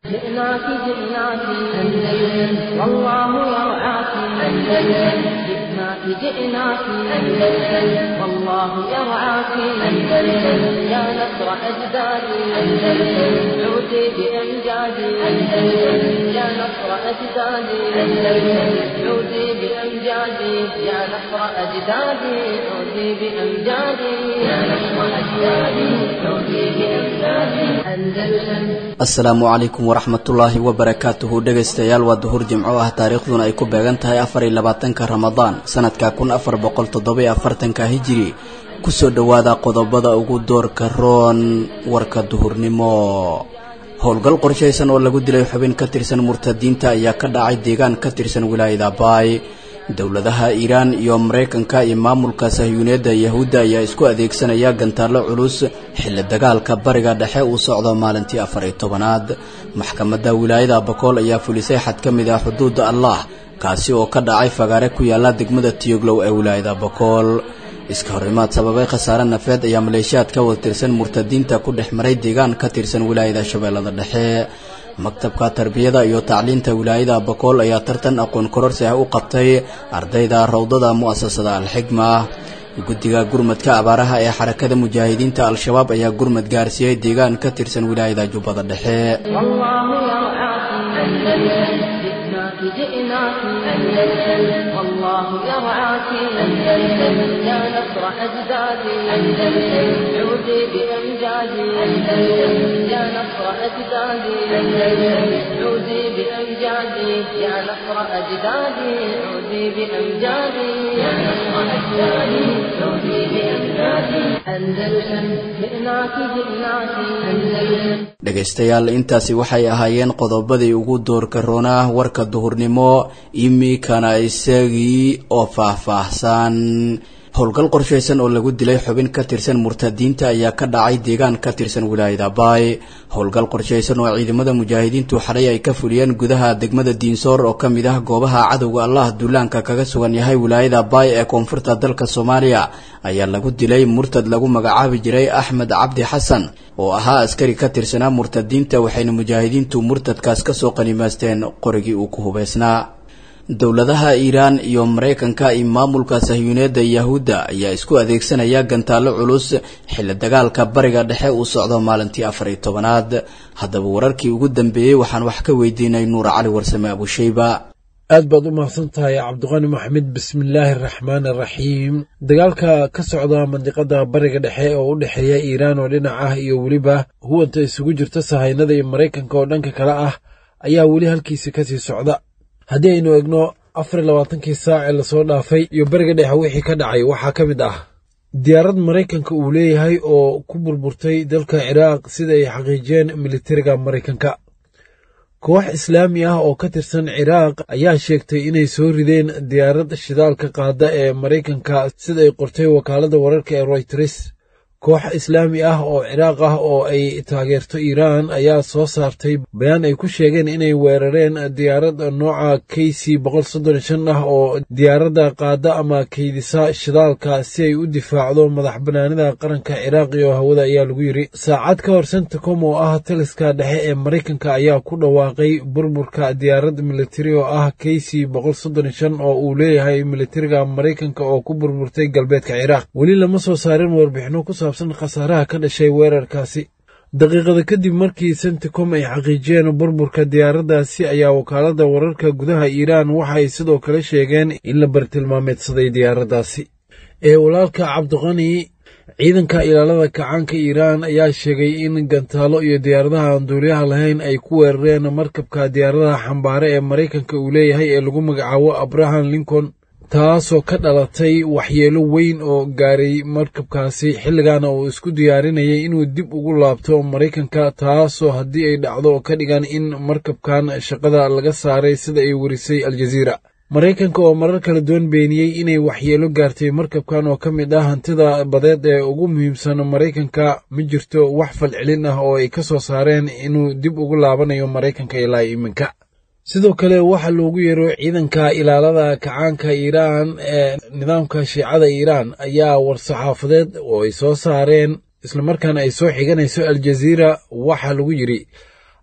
جئناك جئناك أندلس والله يرعاك أندلس جئناك جئناك أندلس والله يرعاك أندلس يا نصر أجدادي أندلس عودي بأمجادي أندلس يا نصر أجدادي أندلس عودي بأمجادي يا نصر أجدادي عودي بأمجادي يا نصر أجدادي عودي بأمجادي أندلس asalaamu calaykum waraxmatullaahi wabarakaatuhu dhegaystayaal waa duhur jimco ah taariikhduna ay ku beegan tahay afar iyo labaatanka ramadaan sanadka kun afar boqol toddobiyo afartanka hijiri kusoo dhowaada qodobada ugu doorka roon warka duhurnimo howlgal qorshaysan oo lagu dilay xubin ka tirsan murtadiinta ayaa ka dhacay deegaan ka tirsan wilaayada baay dowladaha iiraan iyo maraykanka iyo maamulka sahyuuneedda yahuudda ayaa isku adeegsanaya gantaallo culus xilli dagaalka bariga dhexe uu socdo maalintii afar iyo tobanaad maxkamadda wilaayada bakool ayaa fulisay xad ka mid ah xuduudda allah kaasi oo ka dhacay fagaare ku yaalla degmada tiyoglow ee wilaayada bakool iska horimaad sababay khasaare nafeed ayaa maleeshiyaad ka wada tirsan murtadiinta ku dhex maray deegaan ka tirsan wilaayada shabeellada dhexe maktabka tarbiyada iyo tacliinta wilaayada bakool ayaa tartan aqoon kororsi ah u qabtay ardayda rawdada mu'asasada alxigma guddiga gurmadka abaaraha ee xarakada mujaahidiinta al-shabaab ayaa gurmad gaarsiiyey deegaan ka tirsan wilaayada jubbada dhexe جئناك أندلس والله يرعاك أندلس يا نصر أجدادي أندلس عودي بأمجادي أندلس يا نصر أجدادي أندلس عودي بأمجادي يا نصر أجدادي عودي بأمجادي يا نصر أجدادي عودي بأمجادي أندلس جئناك جئناك أندلس dhegaystayaal intaasi waxay ahaayeen qodobadii ugu doorka roonaa warka duhurnimo imikana isagii oo faah-faahsan howlgal qorshaysan oo lagu dilay xubin ka tirsan murtadiinta ayaa ka dhacay deegaan ka tirsan wilaayada baay howlgal qorshaysan oo ciidamada mujaahidiintu xalay ay ka fuliyeen gudaha degmada diinsoor oo ka mid ah goobaha cadowga allah duulaanka kaga sugan yahay wilaayada baay ee koonfurta dalka soomaaliya ayaa lagu dilay murtad lagu magacaabi jiray axmed cabdi xasan oo ahaa askari ka tirsanaa murtadiinta waxayna mujaahidiintu murtadkaas kasoo qanimaasteen qorigii uu ku hubaysnaa dowladaha iiraan iyo maraykanka iyo maamulka sahyuuneedda yahuudda ayaa isku adeegsanaya gantaallo culus xilli dagaalka bariga dhexe uu socdo maalintii afar iyo tobanaad haddaba wararkii ugu dambeeyey waxaan wax ka weydiinay nuur cali warsame abushayba aad baad u mahadsan tahay cabdiqani maxamed bismillaahi araxmaan araxiim dagaalka ka socda mandiqada bariga dhexe oo u dhexeeya iiraan oo dhinac ah iyo weliba huwanta isugu jirta sahaynada iyo maraykanka oo dhanka kale ah ayaa weli halkiisi kasii socda haddii aynu egno afar iyo labaatankii saac ee lasoo dhaafay iyo beriga dhexe wixii ka dhacay waxaa ka mid ah diyaarad maraykanka uu leeyahay oo ku burburtay dalka ciraaq sida ay xaqiijiyeen militariga maraykanka koox islaami ah oo ka tirsan ciraaq ayaa sheegtay inay soo rideen diyaarad shidaalka qaada ee maraykanka sida ay qortay wakaaladda wararka ee royters koox islaami ah oo ciraaq ah oo ay taageerto iiraan ayaa soo saartay bayaan ay ku sheegeen inay weerareen diyaarad nooca k c ah oo diyaaradda qaada ama kaydisa shidaalka si ay u difaacdo madax banaanida qaranka ciraaq iyo hawada ayaa lagu yidri saacad ka hor centacom oo ah taliska dhexe ee maraykanka ayaa ku dhawaaqay burburka diyaarad militari oo ah k c oo uu leeyahay militariga maraykanka oo ku burburtay galbeedka ciraaq weli lama soo saarin warbixino ku saabsan khasaaraha ka dhashay weerarkaasi daqiiqada kadib markii centicom ay xaqiijiyeen burburka diyaaraddaasi ayaa wakaaladda wararka gudaha iiraan waxa ay sidoo kale sheegeen in la bartilmaameedsaday diyaaraddaasi ee walaalka cabdiqani ciidanka ilaalada kacaanka iiraan ayaa sheegay in gantaalo iyo diyaaradaha aan duuliyaha lahayn ay ku weerareen markabka diyaaradaha xambaare ee maraykanka uu leeyahay ee lagu magacaabo abraham lincoln taasoo ka dhalatay waxyeelo weyn oo gaaray markabkaasi xilligaana uu isku diyaarinayay inuu dib ugu laabto maraykanka taasoo haddii ay dhacdo ka dhigan in markabkan shaqada laga saaray sida ay warisay aljaziira maraykanka oo marar kala duwan beeniyey inay waxyeelo gaartay markabkan oo ka mid ah hantida badeed ee ugu muhiimsan maraykanka ma jirto wax falcelin ah oo ay ka soo saareen inuu dib ugu laabanayo maraykanka ilaa iminka sidoo kale waxaa loogu yeero ciidanka ilaalada kacaanka iiraan ee nidaamka shiicada iiraan ayaa war-saxaafadeed oo ay soo saareen islamarkaana ay soo xiganayso aljaziira waxaa lagu yidhi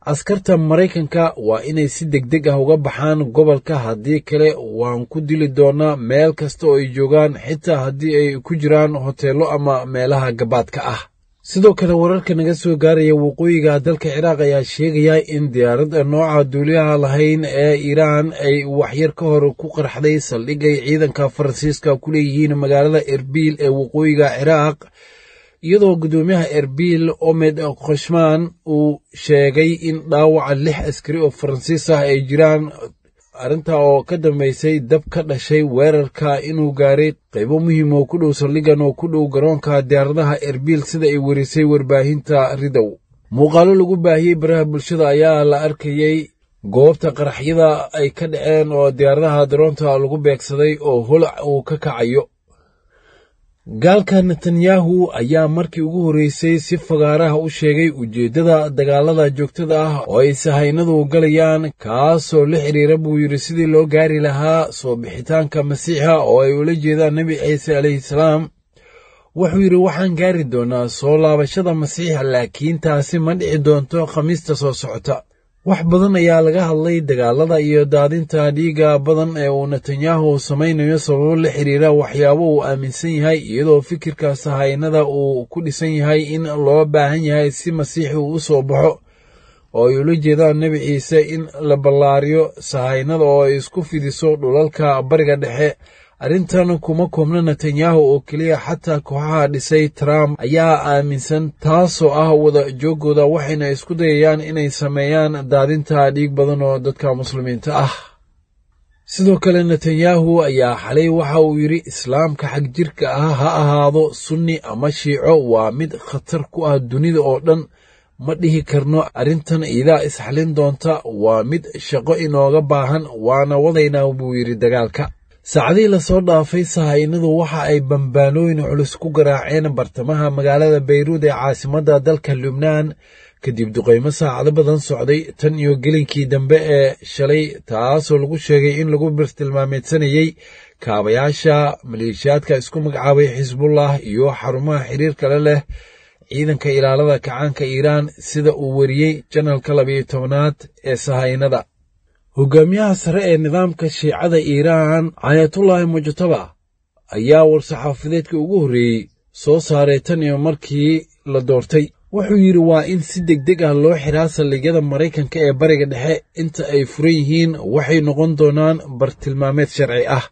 askarta maraykanka waa inay si deg deg ah uga baxaan gobolka haddii kale waan ku dili doonaa meel kasta oo ay joogaan xitaa haddii ay ku jiraan hoteello ama meelaha gabaadka ah sidoo kale wararka naga soo gaaraya waqooyiga dalka ciraaq ayaa sheegaya in diyaaradda nooca duuliyaha lahayn ee iiraan ay waxyar ka hor ku qarxday saldhigay ciidanka faransiiska ku leeyihiin magaalada erbil ee waqooyiga ciraaq iyadoo guddoomiyaha erbil omed khoshman uu sheegay in dhaawaca lix askari oo faransiis ah ay jiraan arrintaa oo ka dambaysay dab ka dhashay weerarka inuu gaaray qaybo muhiim oo ku dhow saldhigan oo ku dhow garoonka diyaaradaha erbil sida ay werisay warbaahinta ridow muuqaalo lagu baahiyey baraha bulshada ayaa la arkayey goobta qaraxyada ay ka dhaceen oo diyaaradaha daroonta lagu beegsaday oo holac uu ka kacayo gaalka netanyahu ayaa markii ugu horreysay si fagaaraha u sheegay ujeeddada dagaalada joogtada ah oo ay sahaynadu galayaan kaasoo la xidhiira buu yidhi sidii loo gaari lahaa soo bixitaanka masiixa oo ay ula jeedaan nebi ciise calayhi salaam wuxuu yidhi waxaan gaari doonaa soo laabashada masiixa laakiin taasi ma dhici doonto khamiista soo socota wax badan ayaa laga hadlay dagaalada iyo daadinta dhiigga badan ee uu netanyahu samaynayo sababo la xiriira waxyaabo uu aaminsan yahay iyadoo fikirka sahaynada uu ku dhisan yahay in loo baahan yahay si masiixi uu u soo baxo oo ay ula jeedaan nebi ciise in la ballaariyo sahaynada oo ay isku fidiso dhulalka bariga dhexe arrintan kuma koobna netanyahu oo keliya xataa kooxaha dhisay trump ayaa aaminsan taasoo ah wada jooggooda waxayna isku dayayaan inay sameeyaan daadinta dhiig badan oo dadka muslimiinta ah sidoo kale netanyahu ayaa xalay waxa uu yidhi islaamka xag jirka ah ha ahaado sunni ama shiico waa mid khatar ku ah dunida oo dhan ma dhihi karno arrintan iidaa isxalin doonta waa mid shaqo inooga baahan waana wadaynaa buu yidhi dagaalka saacadihii lasoo dhaafay sahaynadu waxa ay bambaanooyin culus ku garaaceen bartamaha magaalada bayruud ee caasimadda dalka lubnaan kadib duqaymo saacado badan socday tan iyo gelinkii dambe ee shalay taasoo lagu sheegay in lagu birtilmaameedsanayey kaabayaasha maleeshiyaadka isku magacaabay xisbullah iyo xarumaha xiriir kale leh ciidanka ilaalada kacaanka iiraan sida uu weriyey janalka labayo tobnaad ee sahaynada hogaamiyaha sare ee nidaamka shiicada iiraan caayatullaahi mujtaba ayaa war-saxaafadeedka ugu horreeyey soo saaray tan iyo markii la doortay wuxuu yidhi waa in si deg deg ah loo xiraa saldhigyada maraykanka ee bariga dhexe inta ay furan yihiin waxay noqon doonaan bartilmaameed sharci ah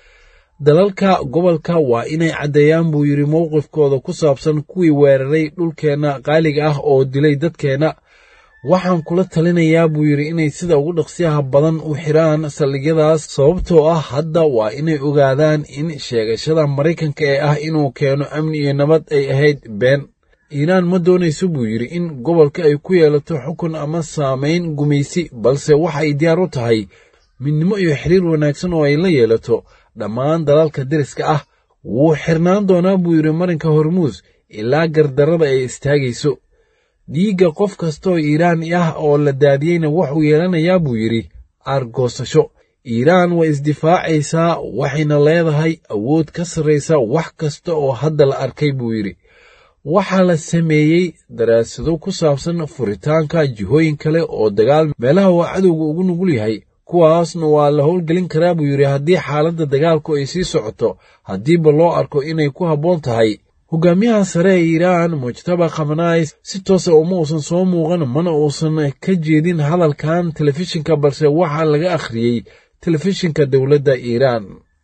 dalalka gobolka waa inay caddeeyaan buu yidhi mowqifkooda ku saabsan kuwii weeraray dhulkeenna qaaliga ah oo dilay dadkeenna waxaan kula talinayaa buu yidhi inay sida ugu dhaqsiyaha badan u xiraan saldhigyadaas sababtoo ah hadda waa inay ogaadaan in sheegashada maraykanka ee ah inuu keeno amni iyo nabad ay ahayd been iiraan ma doonayso buu yidhi in gobolka ay ku yeelato xukun ama saamayn gumaysi balse waxa ay diyaar u tahay midnimo iyo xiriir wanaagsan oo ay la yeelato dhammaan dalalka deriska ah wuu xirnaan doonaa buu yidhi marinka hormuus ilaa gardarrada ay istaagayso dhiigga qof kastaoo iiraani ah oo la daadiyeyna wuxuu yeelanayaa buu yidhi aargoosasho iiraan way isdifaacaysaa waxayna leedahay awood ka sarraysa wax kasta oo hadda la arkay buu yidhi waxaa la sameeyey daraasado ku saabsan furitaanka jihooyin kale oo dagaal meelaha waa cadowga ugu nugul yahay kuwaasna waa la howlgelin karaa buu yidhi haddii xaaladda dagaalku ay sii socoto haddiiba loo arko inay ku habboon tahay hogaamiyaha sare ee iiraan mujtaba khamanays si toosa uma uusan soo muuqan mana uusan ka jeedin hadalkan telefishinka balse waxaa laga akhriyey telefishinka dowladda iiraan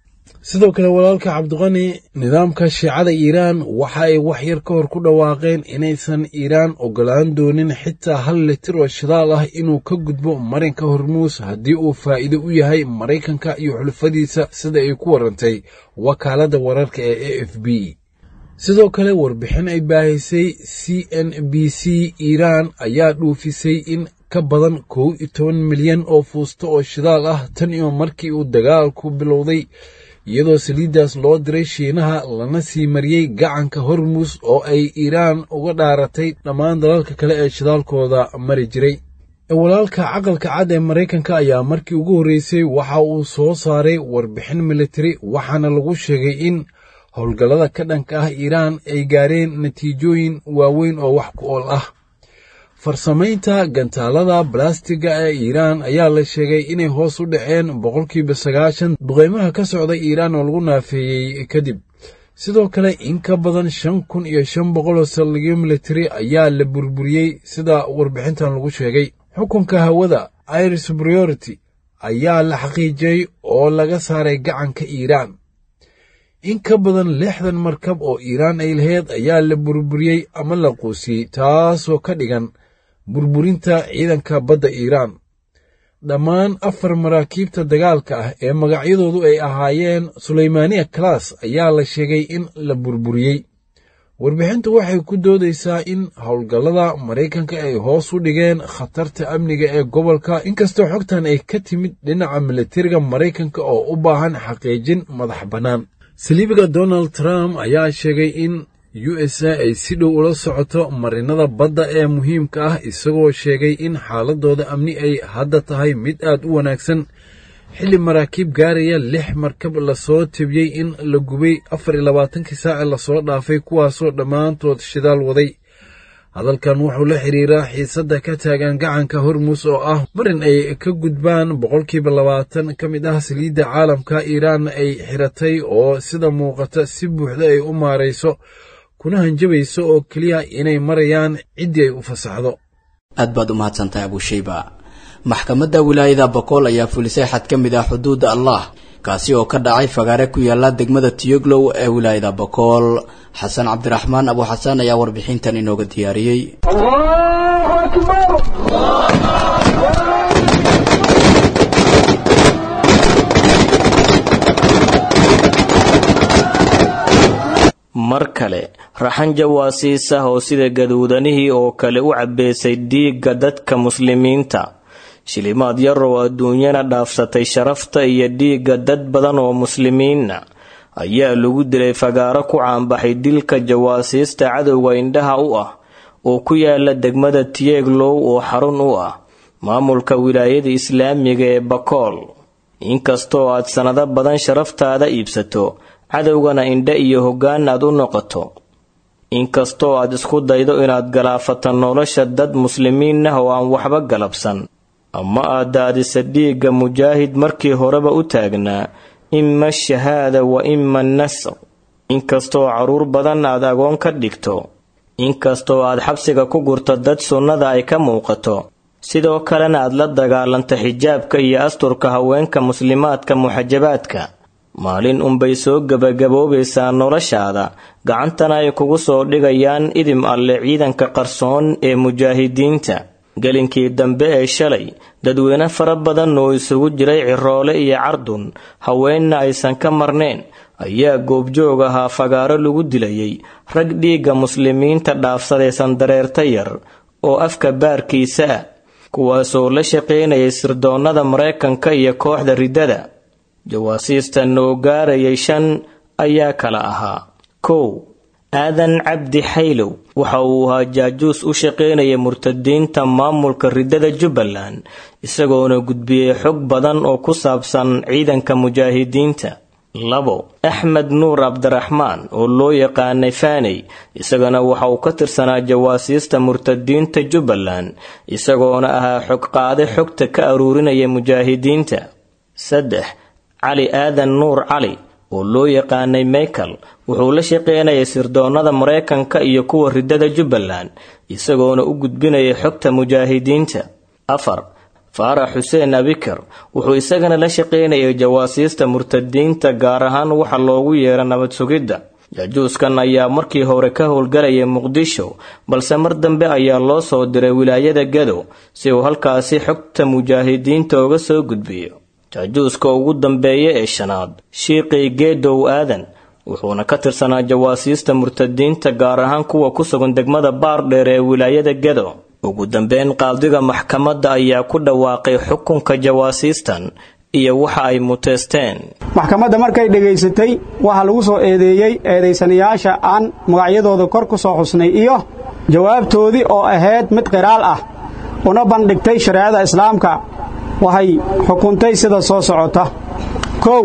sidoo kale walaalka cabdiqani nidaamka shiicada iiraan waxa ay wax yar ka hor ku dhawaaqeen inaysan iiraan ogolaan doonin xitaa hal litir oo shidaal ah inuu ka gudbo marinka hormuus haddii uu faa'iido u yahay maraykanka iyo xulfadiisa sida ay ku warantay wakaaladda wararka ee a f b sidoo kale warbixin ay baahisay c n b c iiraan ayaa dhuufisay in ka badan kow iyo toban milyan oo fuusto oo shidaal ah tan iyo markii uu dagaalku bilowday iyadoo saliiddaas loo diray shiinaha lana sii mariyey gacanka hormuus oo ay iiraan uga dhaaratay dhammaan dalalka kale ee shidaalkooda mari jiray walaalka caqalka cad ee maraykanka ayaa markii ugu horreysay waxa uu soo saaray warbixin militari waxaana lagu sheegay in howlgallada ka dhanka ah iiraan ay gaareen natiijooyin waaweyn oo wax ku ool ah farsamaynta gantaalada balastiga ee iiraan ayaa la sheegay inay hoos u dhaceen boqolkiiba sagaashan duqeymaha ka socda iiraan oo lagu naafeeyey kadib sidoo kale in ka badan shan kun iyo shan boqol oo saldhigyo militari ayaa la burburiyey sida warbixintan lagu sheegay xukunka hawada air superiority ayaa la xaqiijiyey oo laga saaray gacanka iiraan in ka badan lixdan markab oo iiraan ay laheyd ayaa la burburiyey ama la quusiyey taasoo ka dhigan burburinta ciidanka badda iiraan dhammaan afar maraakiibta dagaalka ah ee magacyadoodu ay ahaayeen suleymaniya class ayaa la sheegay in la burburiyey warbixintu waxay ku doodaysaa in howlgallada maraykanka ay hoos u dhigeen khatarta amniga ee gobolka inkastoo xogtan ay ka timid dhinaca militariga maraykanka oo u baahan xaqiijin madax bannaan saliibiga donald trump ayaa sheegay in u s a ay si dhow ula socoto marinada badda ee muhiimka ah isagoo sheegay in xaaladooda amni ay hadda tahay mid aad u wanaagsan xilli maraakiib gaaraya lix markab lasoo tebiyey in la gubay afar iyo labaatankii saace lasoo dhaafay kuwaasoo dhammaantood shidaal waday hadalkan wuxuu la xiriiraa xiisadda ka taagan gacanka hormus oo ah marin ay ka gudbaan boqolkiiba labaatan ka mid ah saliidda caalamka iiraan ay xiratay oo sida muuqata si buuxda ay u maarayso kuna hanjabayso oo keliya inay marayaan ciddii ay u fasaxdo aad baad u mahadsantahay abushayba maxkamadda wilaayada bokool ayaa fulisay xad ka mid ah xuduudda allah kaasi oo ka dhacay fagaare ku yaala degmada tiyoglow ee wilaayada bokool xasan cabdiraxmaan abu xasan ayaa warbixintan inooga diyaariyey mar kale raxan jawaasiis ah oo sida gaduudanihii oo kale u cabbeysay dhiigga dadka muslimiinta shilimaad yaroo adduunyana dhaafsatay sharafta iyo dhiigga dad badan oo muslimiinna ayaa lagu dilay fagaaro ku caanbaxay dilka jawaasiista cadowga indhaha u ah oo ku yaala degmada tieglow oo xarun u ah maamulka wilaayada islaamiga ee bakool inkastoo aad sannado badan sharaftaada iibsato cadowgana indhe iyo hoggaan aad u noqoto inkastoo aad isku daydo inaad galaafato nolosha dad muslimiin ah oo aan waxba galabsan ama aad daadisa dhiigga mujaahid markii horeba u taagnaa ima shahaada wa ima nasr inkastoo carruur badan aad agoon ka dhigto inkastoo aad xabsiga ku gurto dad sunnada ay ka muuqato sidoo kalena aad la dagaalanto xijaabka iyo asturka haweenka muslimaadka muxajabaadka maalin unbay soo gebagaboobaysaa noloshaada gacantana ay kugu soo dhigayaan idim alle ciidanka qarsoon ee mujaahidiinta gelinkii dambe ee shalay dadweyne fara badan oo isugu jiray ciroole iyo cardun haweenna aysan ka marnayn ayaa goobjoog ahaa fagaaro lagu dilayay rag dhiigga muslimiinta dhaafsadaysan dareerta yar oo afka baarkiisa ah kuwaasoo la shaqaynayay sirdoonnada maraykanka iyo kooxda riddada jawaasiistan oo gaarayay shan ayaa kala ahaa kow aadan cabdi xaylow waxa uu ahaa jaajuus u shaqaynaya murtadiinta maamulka riddada jubbaland isagoona gudbiyey xog badan oo ku saabsan ciidanka mujaahidiinta labo axmed nuur cabdiraxmaan oo loo yaqaanay faaney isagana waxa uu ka tirsanaa jawaasiista murtadiinta jubbaland isagoona ahaa xog qaade xogta ka aruurinaya mujaahidiinta saddex cali aadan nuur cali oo loo yaqaanay michael wuxuu la shaqaynayay sirdoonnada maraykanka iyo kuwa riddada jubbaland isagoona u gudbinayay xogta mujaahidiinta afar faarax xuseen abikar wuxuu isagana la shaqaynayay jawaasiista murtadiinta gaar ahaan waxa loogu yeera nabad sugidda jaajuuskan ayaa markii hore ka howlgalayay muqdisho balse mar dambe ayaa loo soo diray wilaayada gado si uu halkaasi xogta mujaahidiinta uga soo gudbiyo jaajuuska ugu dambeeya ee shanaad shiiqii geedow aadan wuxuuna ka tirsanaa jawaasiista murtadiinta gaar ahaan kuwa ku sugan degmada baardheer ee wilaayada gedo ugu dambeyn qaadiga maxkamadda ayaa ku dhawaaqay xukunka jawaasiistan iyo waxa ay muteysteen maxkamadda markay dhegaysatay waxaa lagu soo eedeeyey eedaysanayaasha aan magacyadooda kor ku soo xusnay iyo jawaabtoodii oo ahayd mid qiraal ah una bandhigtay shareecada islaamka waxay xukuntay sida soo socota kow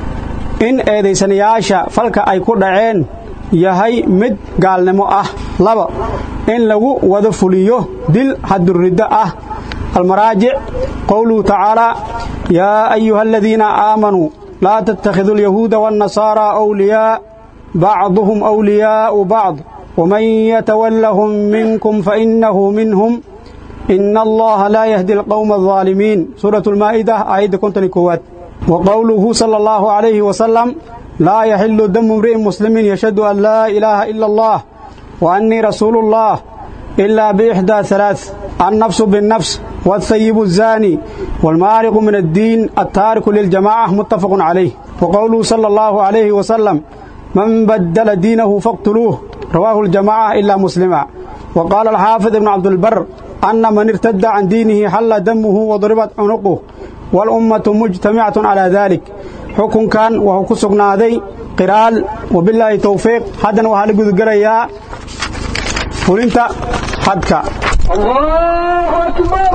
in eedaysanayaasha falka ay ku dhaceen yahay mid gaalnimo ah laba in lagu wada fuliyo dil xaduriddo ah almaraajic qowluhu tacaalaa yaa ayuha aladiina aamanuu laa tattakhiduu alyahuuda waannasaaraa awliyaa bacduhum awliyaa'u bacd waman yatawallahum minkum fainahu minhum ina allaha laa yahdi alqowma aldaalimiin suuratu lmaa'ida aayadda konton koowaad wa qowluhu sala allahu calayhi wasalam laa yaxilu damu imri'in muslimin yashhadu an laa ilaaha ila allah wa annii rasuulu ullah ilaa biixdaa halaaث annafsu binnafs والثيب الزاني والمارق من الدين التارك للجماعة متفق عليه وقوله صلى الله عليه وسلم من بدل دينه فاقتلوه رواه الجماعة إلا مسلما وقال الحافظ ابن عبد البر أن من ارتد عن دينه حل دمه وضربت عنقه والأمة مجتمعة على ذلك حكم كان وهو كسقنا ذي قرال وبالله توفيق حدا وهل قد قريا فلنت حدك الله أكبر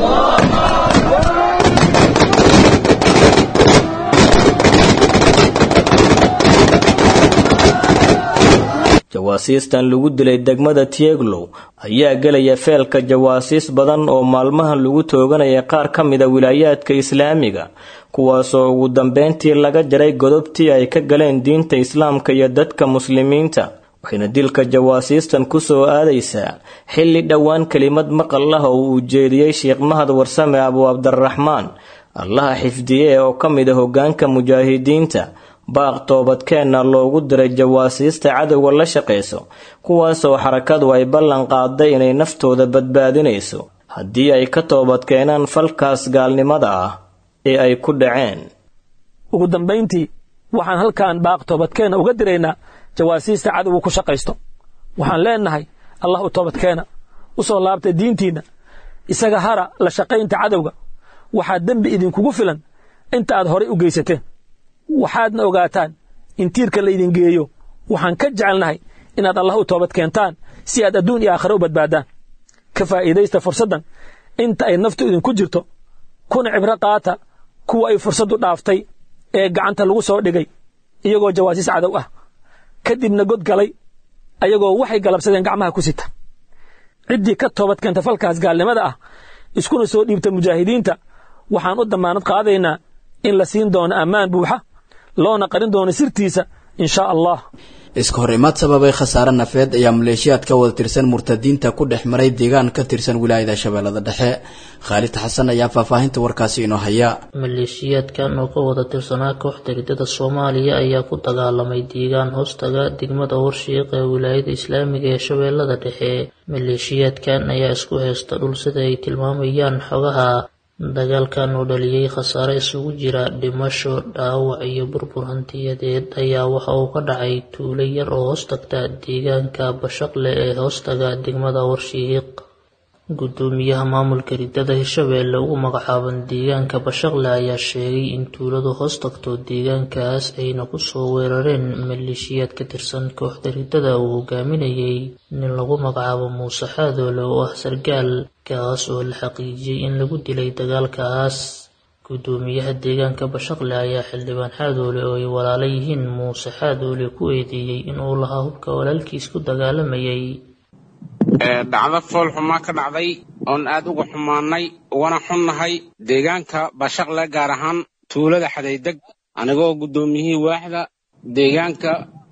jawaasiistan lagu dilay degmada tieglow ayaa gelaya feelka jawaasiis badan oo maalmahan lagu tooganaya qaar ka mida wilaayaadka islaamiga kuwaasoo ugu dambeyntii laga jaray godobtii ay ka galeen diinta islaamka iyo dadka muslimiinta waxayna dilka jawaasiistan ku soo aadaysaa xilli dhowaan kelimad maqal ah oo uu jeediyey sheekh mahad warsame abu cabdiraxmaan allaha xifdiye oo ka mid a hoggaanka mujaahidiinta baaq toobadkeenna loogu diray jawaasiista cadowga la shaqayso kuwaasoo xarakadu ay ballan qaaday inay naftooda badbaadinayso haddii ay ka toobadkeenaan falkaas gaalnimada ah ee ay ku dhaceen ugu dambayntii waxaan halkan baaq toobadkeenna uga diraynaa jawaasiista cadowga ku shaqaysto waxaan leennahay allah u toobadkeena u soo laabtay diintiinna isaga hara la shaqaynta cadowga waxaa dembi idinkugu filan inta aad horay u geysateen waxaadna ogaataan in tiirka laydin geeyo waxaan ka jecelnahay inaad allah u toobad keentaan si aad adduun iyo aakhare u badbaadaan ka faa'iidaysta fursaddan inta ay naftu idinku jirto kuna cibro qaata kuwa ay fursaddu dhaaftay ee gacanta lagu soo dhigay iyagoo jawaasiis cadow ah kadibna god galay ayagoo waxay galabsadeen gacmaha ku sita ciddii ka toobad keenta falkaas gaalnimada ah iskuna soo dhiibta mujaahidiinta waxaan u dammaanad qaadaynaa in la siin doono ammaan buuxa loona qarin doono sirtiisa in shaa allah iska hor imaad sababay khasaare nafeed ayaa maleeshiyaad ka wada tirsan murtadiinta ku dhex maray deegaan ka tirsan wilaayada shabeellada dhexe khaalid xasan ayaa faahfaahinta warkaasi inoo haya maleeshiyaadkan oo ka wada tirsanaa kooxda ridada soomaaliya ayaa ku dagaalamay deegaan hoostaga degmada warshiiq ee wilaayada islaamiga ee shabeellada dhexe maleeshiyaadkan ayaa isku haysta dhul sida ay tilmaamayaan xogaha dagaalkan oo dhaliyey khasaare isugu jira dhimasho dhaawac iyo burbur hantiyadeed ayaa waxa uu ka dhacay tuulo yar oo hoostagta deegaanka bashaqle ee hoostaga degmada warshiiq gudoomiyaha maamulka ridada hirshabeelle ugu magacaaban deegaanka bashaqle ayaa sheegay in tuuladu hoostagto deegaankaas ayna kusoo weerareen maleeshiyaad ka tirsan kooxda ridada uu hogaaminayay nin lagu magacaabo muuse xaadoole oo ah sargaal kaas oo la xaqiijiyey in lagu dilay dagaalkaas gudoomiyaha deegaanka bashaqle ayaa xildhibaan xaadoole oo ay walaala yihiin muuse xaadoole ku eedeeyey inuu lahaa hubka walaalkiis ku dagaalamayay dhacdo fool xumaa ka dhacday oon aad uga xumaannay ugana xunnahay deegaanka bashaqle gaar ahaan tuulada xadaydeg anigoo guddoomiyihii waaxda deegaanka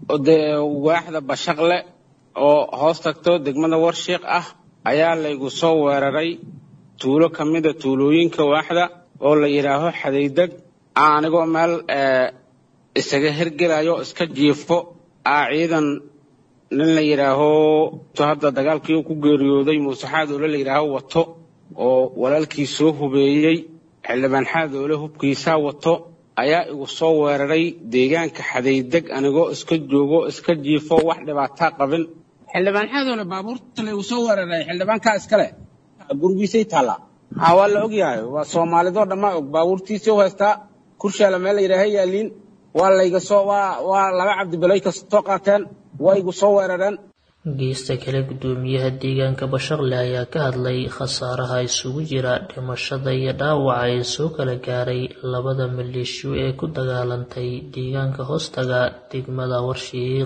waaxda bashaqle oo hoos tagto degmada warshiiq ah ayaa laygu soo weeraray tuulo ka mida tuulooyinka waaxda oo la yidhaaho xadaydeg anigoo meel isaga hergelayo iska jiifo aa ciidan nin la yidhaaho hadda dagaalkii uu ku geeriyooday muuse xaadoole la yidhaaho wato oo walaalkii soo hubeeyey xildhibaan xaadoole hubkiisaa wato ayaa igu soo weeraray deegaanka xadaydeg anigoo iska joogo iska jiifo wax dhibaataa qabin xildhibaan xaadoole baabuurta laygu soo weeraray xildhibaankaa iskale gurigiisay taallaa ha waa la ogyahay waa soomaalidoo dhammaa og baabuurtiisii u haystaa kurshaala meel la yidhaaha yaaliin waa layga soo waa waa laba cabdibilay kastoo qaateen waa igu soo weerareen geesta kale gudoomiyaha deegaanka bashaqle ayaa ka hadlay khasaaraha isugu jira dhimashada iyo dhaawaca ee soo kala gaaray labada maleeshiyo ee ku dagaalantay deegaanka hoostaga degmada warshiiq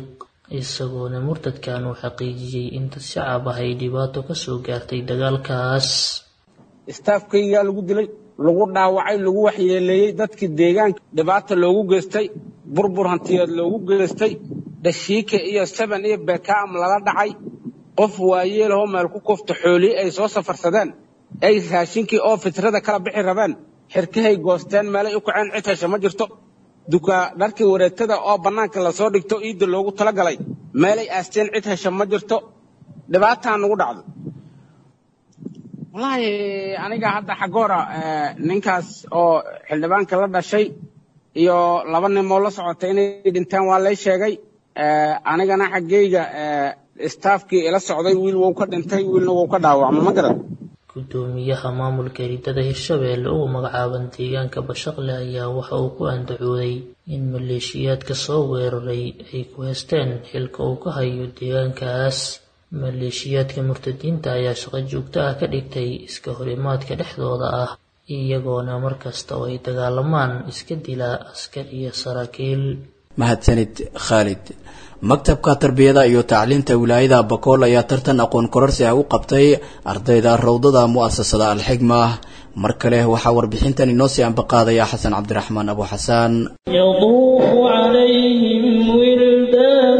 isagoona murtadkan uu xaqiijiyey in dad shacab ah ay dhibaato ka soo gaartay dagaalkaas istaafkaygaa lagu dilay lagu dhaawacay lagu waxyeeleeyey dadkii deegaanka dhibaata loogu geystay burbur hantiyeed loogu geystay dhashiike iyo seben iyo bekaam lala dhacay qof waayeelahoo meel ku kufta xoolii ay soo safarsadeen ay raashinkii oo fitrada kala bixi rabeen xirkahay goosteen meelay u kaceen cid hesha ma jirto dukaa dharkii wareegtada oo bannaanka lasoo dhigto iidda loogu talagalay meelay aasteen cid hesha ma jirto dhibaataa nagu dhacdo wallaahi aniga hadda xagoora ninkaas oo xildhibaanka la dhashay iyo laba nimoo la socotay inay dhinteen waa lay sheegay anigana xaggeyga istaafkii ila socday wiil wou ka dhintay wiilna wou ka dhaawacma ma garan gudoomiyaha maamulka eridada hirshabeelle ugu magacaaban deegaanka bashaqle ayaa waxa uu ku andacooday in maleeshiyaadka soo weeraray ay ku heysteen xilka uu ka hayo deegaankaas maleeshiyaadka murtadiinta ayaa shaqo joogto ah ka dhigtay iska horimaadka dhexdooda ah iyagoona markasta oo ay dagaalamaan iska dila askar iyo saraakiil mahadsanid khaalid maktabka tarbiyada iyo tacliinta wilaayada bakool ayaa tartan aqoon kororsi ah u qabtay ardayda rawdada mu'asasada alxigma mar kale waxaa warbixintan inoo sii ambaqaadaya xasan cabdiraxmaan abu xasaan يطوف عليهم ولدان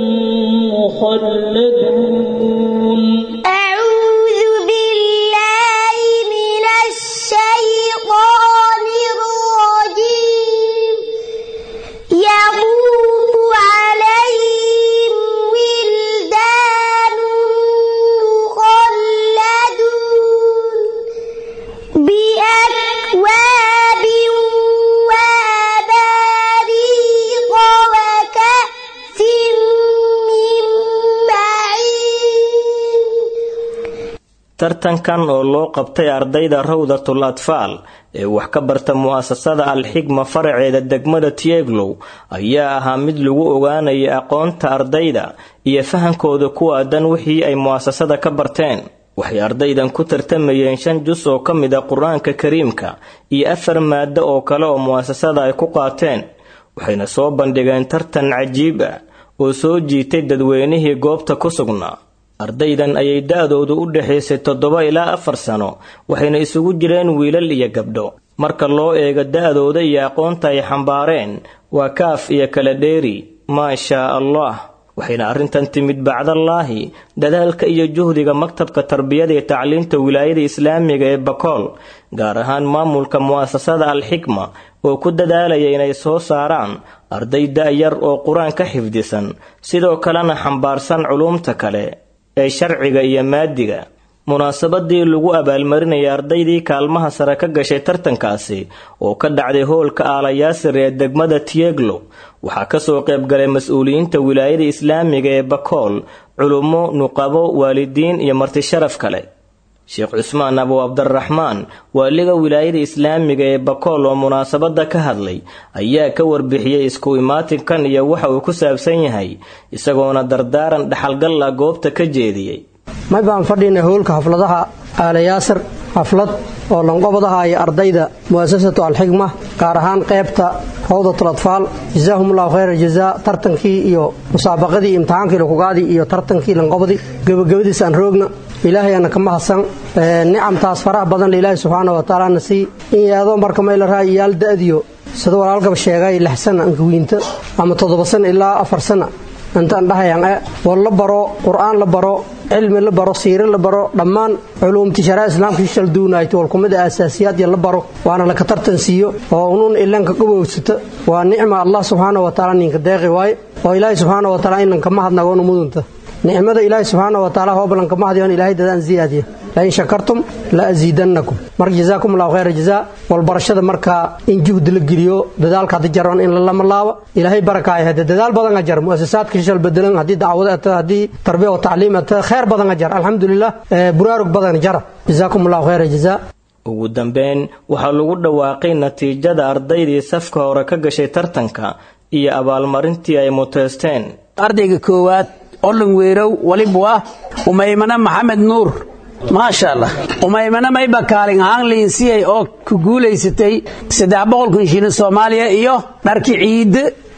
مخلدون أعوذ بالله من الشيطان الرجيم يطوف عليهم ولدان مخلدون بأكواب وأباريق وكأس من معين tartankan oo loo qabtay ardayda rawdatul atfaal ee wax ka barta mu'asasada alxigma faraceeda degmada tieglow ayaa ahaa mid lagu ogaanaya aqoonta ardayda iyo fahankooda ku aadan wixii ay mu'asasada ka barteen waxay ardaydan ku tartamayeen shan jus oo ka mid a qur-aanka kariimka iyo afar maado oo kale oo mu'asasada ay ku qaateen waxayna soo bandhigeen tartan cajiib ah oo soo jiitay dadweynihii goobta ku sugnaa ardaydan ayay da-doodu u dhexaysay toddoba ilaa afar sano waxayna isugu jireen wiilal iyo gabdho marka loo eego da-dooda iyo aqoonta ay xambaareen waa kaaf iyo kala dheeri maa shaa allah waxayna arrintan timid bacdallaahi dadaalka iyo juhdiga maktabka tarbiyada iyo tacliinta wilaayada islaamiga ee bakool gaar ahaan maamulka mu'asasada alxikma oo ku dadaalaya inay soo saaraan arday da-yar oo qur-aan ka xifdisan sidoo kalena xambaarsan culuumta kale ee sharciga iyo maadiga munaasabadii lagu abaalmarinayay ardaydii kaalmaha sare ka gashay tartankaasi oo ka dhacday hoolka aalayaasir ee degmada tieglo waxaa kasoo qaybgalay mas-uuliyiinta wilaayada islaamiga ee bakool culummo nuqabo waalidiin iyo martisharaf kale sheekh cusmaan abu cabdiraxmaan waaliga wilaayada islaamiga ee bakool oo munaasabada ka hadlay ayaa ka warbixiyey isku imaatinkan iyo waxa uu ku saabsan yahay isagoona dardaaran dhaxalgalla goobta ka jeediyey may baan fadhiynay howlka xafladaha aalayaasir xaflad oo lanqobadaha iyo ardayda mu'asasatu alxigma gaar ahaan qaybta rawdatul atfaal jazaahumullahu khayra jazaa tartankii iyo musaabaqadii imtixaankii lakugaadii iyo tartankii lanqobadii gebagabadiis aan roogna ilaahay ana ka mahadsan nicamtaas faraha badan le ilaahay subxaana wa tacaala na sii in yaadoo marka mayla raa iyaal da'diyo sida walaalkaba sheegay lix sana ankawiinta ama toddoba sana ilaa afar sana intaan dhahayaan e war la baro qur'aan la baro cilmi la baro siire la baro dhammaan culuumti sharaa islaamka shishal duunaayto walkumida aasaasiyaad iyo la baro waana laka tartan siiyo oo unun ilanka qabowsata waa nicma allah subxaana wa tacaala ninka deeqi waaye oo ilaahay subxaana wa tacaala inanka mahadnagoonu mudunta nicmada ilaahay subxaana wa tacaala hoobalanka mahadiyon ilaahay dadaan ziyaadiya lain shakartum la asiidannakum marka jazaakum allahu khayra jazaa walbarashada markaa in juhdi la geliyo dadaalka haddi jaran in lalama laabo ilaahay barakaaya hade dadaal badan ajar muasasaadka shishal bedelan haddii dacwado ata haddii tarbiya wa tacliim ata khayr badan ajar alxamdulilah buraarug badan jara jazaakum allahu khayra jazaa ugu dambeyn waxaa lagu dhawaaqay natiijada ardaydii safka hore ka gashay tartanka iyo abaalmarintii ay muteysteen ardayga koowaad olin weerow waliba waa umaymana maxamed nuur maasha allah umaymana mayba kaalin ahaan liinsiyay oo ku guulaysatay saddex boqol kun shilin soomaaliya iyo dharki ciide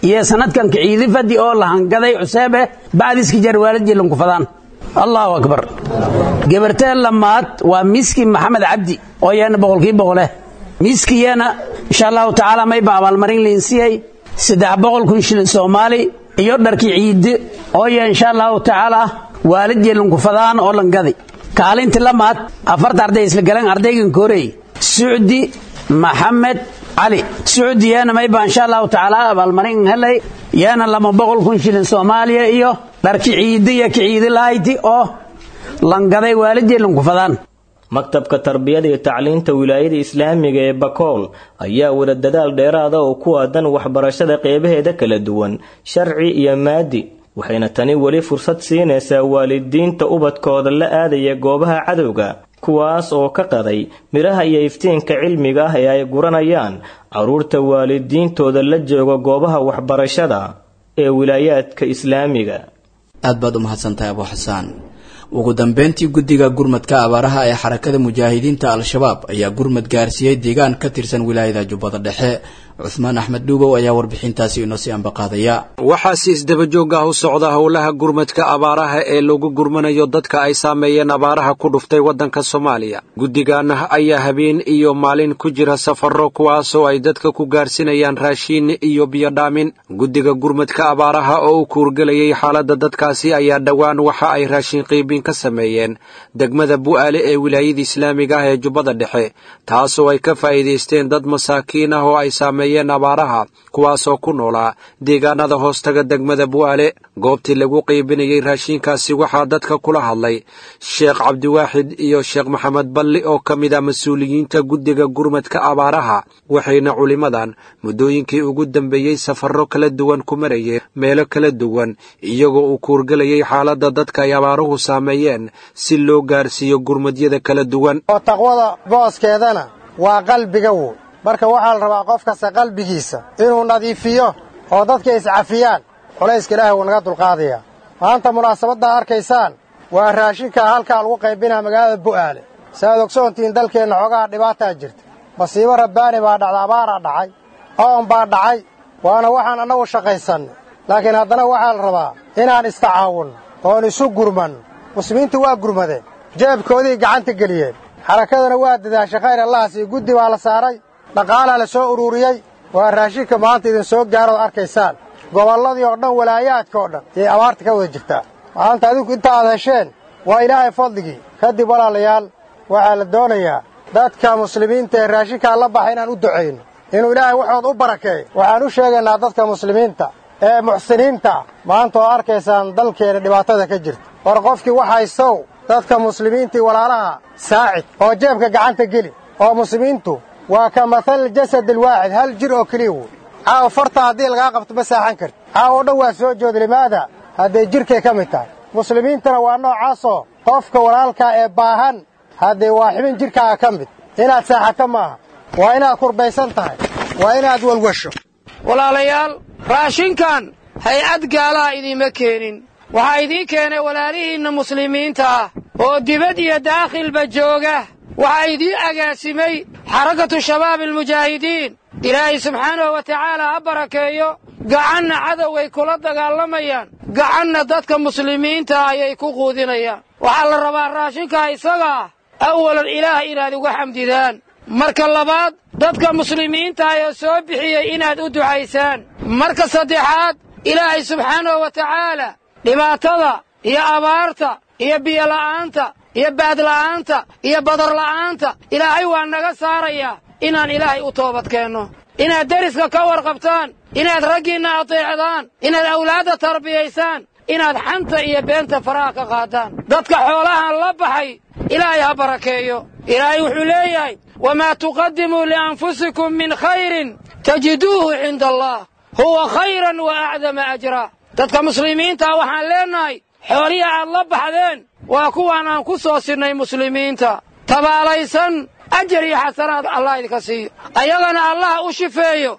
iyo sanadkan kiciidi fadi oo lahangaday cuseebe bacdiski jar waalidii lankufadaan allahu akbar gabarteen lamaad waa miski maxamed cabdi oo yeena boqolkii boqoleh miskiyeena insha allahu tacaala mayba abaalmarin liinsiyey saddex boqol kun shilin soomaali iyo dharkii ciidi oo ye insha allahu tacaala waalidii lankufadaan oo langadi kaalinti lamaad afarta arday isla galeen ardaygan koorey sucdi maxamed cali sucdi yeena mayba insha allahu tacaala abaalmarin helay yeena lama boqol kun shilin soomaaliya iyo dharki ciidi iyo kiciidi lahayti oo langaday waalidii lankufadaan maktabka tarbiyada iyo tacliinta wilaayada islaamiga ee bakool ayaa wada dadaal dheeraada oo ku aadan waxbarashada qeybaheeda kala duwan sharci iyo maadi waxayna tani weli fursad siinaysaa waalidiinta ubadkooda la aadaya goobaha cadowga kuwaas oo ka qaday midhaha iyo iftiinka cilmiga ah ee ay guranayaan carruurta waalidiintooda la jooga goobaha waxbarashada ee wilaayaadka islaamiga aad baad u mahadsantahay abu xasaan ugu dambeyntii guddiga gurmadka abaaraha ee xarakada mujaahidiinta al-shabaab ayaa gurmad gaarsiiyey deegaan ka tirsan wilaayada jubbada dhexe cuhmaan axmed dhuugow ayaa warbixintaasi inoo sii ambaqaadaya waxaa si isdabajoog ah u socda howlaha gurmadka abaaraha ee lagu gurmanayo dadka ay saameeyeen abaaraha ku dhuftay waddanka soomaaliya guddigan ayaa habeen iyo maalin ku jira safarro kuwaasoo ay dadka ku gaarsinayaan raashiin iyo biyodhaamin guddiga gurmadka abaaraha oo u kuurgelayay xaaladda dadkaasi ayaa dhowaan waxa ay raashin qiibin ka sameeyeen degmada bu'aale ee wilaayada islaamiga ah ee jubbada dhexe taasoo ay ka faa'iidaysteen dad masaakiin ah oo ay saame abaaraha kuwaasoo ku noolaa deegaanada hoostaga degmada bu'aale goobtii lagu qiibinayey raashiinkaasi waxaa dadka kula hadlay sheekh cabdiwaaxid iyo sheekh maxamed balli oo ka mid ah mas-uuliyiinta guddiga gurmadka abaaraha waxayna culimmadan muddooyinkii ugu dambeeyey safarro kala duwan ku marayeen meelo kala duwan iyagoo uu kuurgelayay xaaladda dadka ay abaaruhu saameeyeen si loo gaarsiiyo gurmadyada kala duwan oo taqwada booskeedana waa qalbiga wo marka waxaa la rabaa qof kasta qalbigiisa inuu nadiifiyo oo dadka iscafiyaan culayska ilaahay wuu naga dulqaadayaa maanta munaasabaddaa arkaysaan waa raashinka halkaa lagu qaybinaa magaalada bu'aale saaad ogsoontihiin dalkeenna xoogaha dhibaataa jirta masiibo rabbaani baa dhacda abaaraa dhacay oon baa dhacay waana waxaan annagu shaqaysannay laakiin haddana waxaa la rabaa inaan istacaawunno oon isu gurmanno muslimiintu waa gurmadeen jeebkoodii gacanta geliyeen xarakadana waa dadaashay khayr allahas iyo guddi baa la saaray dhaqaalaa la soo ururiyey waa raashinka maanta idin soo gaarood arkaysaan gobolladii oo dhan walaayaadka oo dhan yay abaarta ka wada jirtaa maanta adinku inta aad hesheen waa ilaahay fadligii kadib walaalayaal waxaa la doonayaa dadka muslimiinta ee raashinkaa la baxa inaan u ducayno inuu ilaahay waxood u barakeeyo waxaan u sheegaynaa dadka muslimiinta ee muxsiniinta ah maanta oo arkaysaan dalkeena dhibaatada ka jirta war qofkii wax haystow dadka muslimiintii walaalaha saacid oo jeebka gacanta geli oo muslimiintu waa ka mathal jasad alwaaxid hal jir oo keliya wey caawa farta haddii lagaa qabto ma saaxan karti caawa o dhan waa soo jooda limaada hadday jidhkay ka mid tahay muslimiintana waa noocaasoo qofka walaalkaa ee baahan haddee waa xibin jidhkaaga ka mid inaad saaxato maaha waa inaad kurbaysan tahay waa inaad walwasho walaalayaal raashinkan hay-ad gaalaha idiinma keenin waxaa idiin keenay walaalihiinna muslimiinta ah oo dibad iyo daakhilba jooga waxaa idiin agaasimay xarakatu shabaab almujaahidiin ilaahay subxaanahu wa tacaala ha barakeeyo gacanna cadoway kula dagaalamayaan gacanna dadka muslimiinta ayay ku quudinayaan waxaa la rabaa raashinkaa isaga ah awalan ilaah inaad uga xamdidaan marka labaad dadka muslimiinta ee soo bixiyey inaad u ducaysaan marka saddexaad ilaahay subxaanahu wa tacaala dhibaatada iyo abaarta iyo biyola'aanta iyo baadla'aanta iyo badarla'aanta ilaahay waa naga saarayaa inaan ilaahay u toobadkeenno inaad deriska ka warqabtaan inaad raggiinna ateecdaan inaad awlaadda tarbiyaysaan inaad xanta iyo beenta faraha ka qaadaan dadka xoolahan la baxay ilaahay ha barakeeyo ilaahay wuxuu leeyahay wamaa tuqadimuu lianfusikum min khayrin tajiduuhu cinda allah huwa khayran wa acdama ajraa dadka muslimiintaa waxaan leennahay xoolihii aad la baxdeen waa kuwaan aan ku soo sinnay muslimiinta tabaalaysan ajar iyo xasanaad allah idinka siiyo ayagana allaha u shifeeyo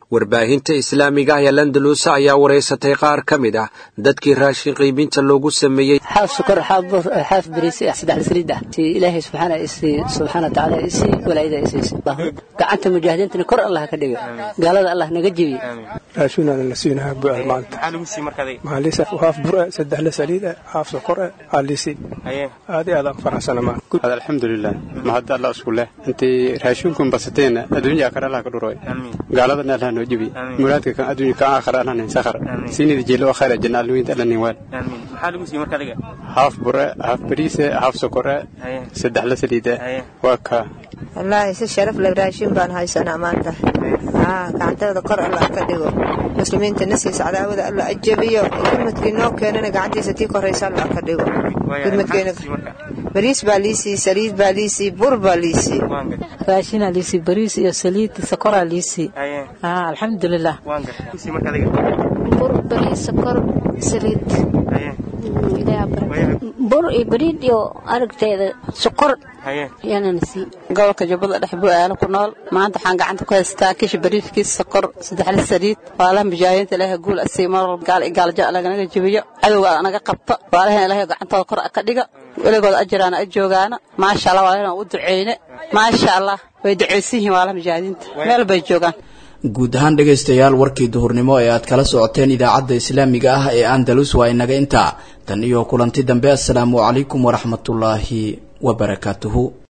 warbaahinta islaamiga ah ee landalus ayaa wareysatay qaar ka mid ah dadkii raashin qiibinta loogu sameeyey xaaf sukar xaaf bur xaaf bariis ah saddex saliid ah si ilaahay subxaana isi subxaana tacaala isi walaayada isiisi gacanta mujaahidiintana kor allah ka dhigo gaalada allah naga jebiye raashinaan la siinaha bu'aal maanta maalisa haaf bur ah saddex la saliid ah haaf sokor ah aalisi aad iyo aad aan faraxsana maanta alxamdulilah mahad allah isku leh intii raashinkun basateen adduunya akara allah ka dhuroy gaaladana allah noo jebi muraadka kan adduunya kan aakhara allah nin sakhar siinida jeelo khayra janna alwiinta allah nin waal haaf bure haaf bariise haaf sokore saddex la saliida waa ka wallaahi si sharaf leh raashin baan haysanaa maanta gacanteeda kor allah ka dhigo muslimiinta nasiisa cadaawada allah ajabiyo gurmadkii noo keenana gacantiisa tii koraysa allah ka dhigo gurmadkeena bariis baa liisii saliid baa liisii bur baa liisii raashinaa liisii bariis iyo saliid sokoraa liisii alxamdulilah bur bariis sokor saliid bur iyo bariid iyo aragteeda sokor gobolka jubbada dhex bu'aala ku nool maanta waxaan gacanta ku haystaa kishi bariifkiis sokor saddexla saliid waalaha mujaahidiinta ilaahay guul asii mar gaal iyo gaaljo laganaga jebiyo cadowga naga qabto waalahan ilaahay gacantooda kor ka dhiga weligooda ajiraana a joogaana maasha allah waalahan u duceyne maasha allah way duceysan yihiin waalaha mujaahidiinta meel bay joogaan guud ahaan dhegaystayaal warkii duhurnimo ee aad kala socoteen idaacadda islaamiga ah ee andalus waa inaga intaa tan iyo kulanti dambe assalaamu calaykum waraxmatullaahi wabarakaatuhu